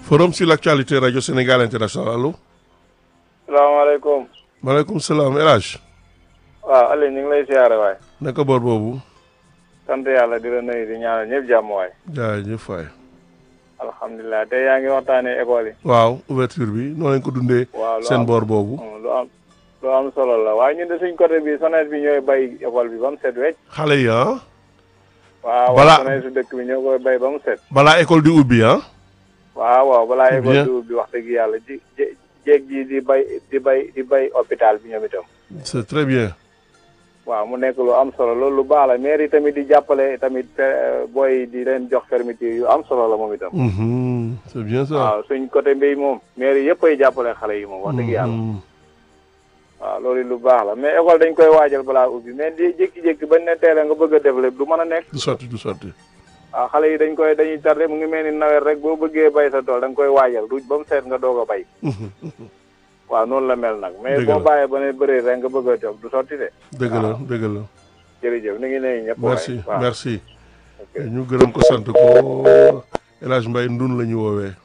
forum sur l'actualité radio Sénégal international allo. salaamaaleykum. maaleykum salaam El Hadj. waaw Aliou ñu ngi lay siyaare waay. naka boor boobu. sant yàlla di la nuyu di ñaanal ñëpp jàmm waay. jaajëf waay. alhamdulilah tey yaa ngi waxtaanee école yi. waaw ouverture bi noo leen ko dundee. waaw lu seen am boor boobu. lu am lu am solo la waaye ñun de suñ côté bi SONES bi ñooy bay école bi ba mu set wecc. xale yi ah. waaw Balaa- waaw SONES su dëkk bi ñoo koy bay ba mu set. balaa école di ubbi ah. waaw waaw balaa Bien. école di ubbi wax dëgg yàlla ji jé- jéeg ji di bay di bay di bay hôpital bi ñoom itam. c'est très bien. waaw mu nekk lu am solo loolu lu baax la maire yi tamit di jàppale tamit eh, booy di leen jox fermeture yu am solo la moom itam. Mhm, c'est bien ça. waaw suñ côté mbéy moom maire yi yëpp ay jàppale xale yi moom wax dëgg yàlla. Mhm. waaw loolu lu baax la mais école dañ koy waajal balaa ubbi mais di jékki-jékki bañ ne teel a nga bëgg a def lépp du mën a nekk. du sotti du sotti. waaw xale yi dañ koy dañuy tardé mu ngi mel ni nawet rek boo bëggee bay sa tool da nga koy waajal ruuj ba mu seet nga doog a bay. waaw noonu la mel nag. mais Dëgg boo la. bàyyee ba ne bëree rek nga bëgg a toog du sotti de. dëgg la dëgg la. jërëjëf ni ngi nuyu ñëpp. waay. merci waaw merci. ok. ñu gërëm ko sant ko El Hadj Mbaye ndun la ñu woowee.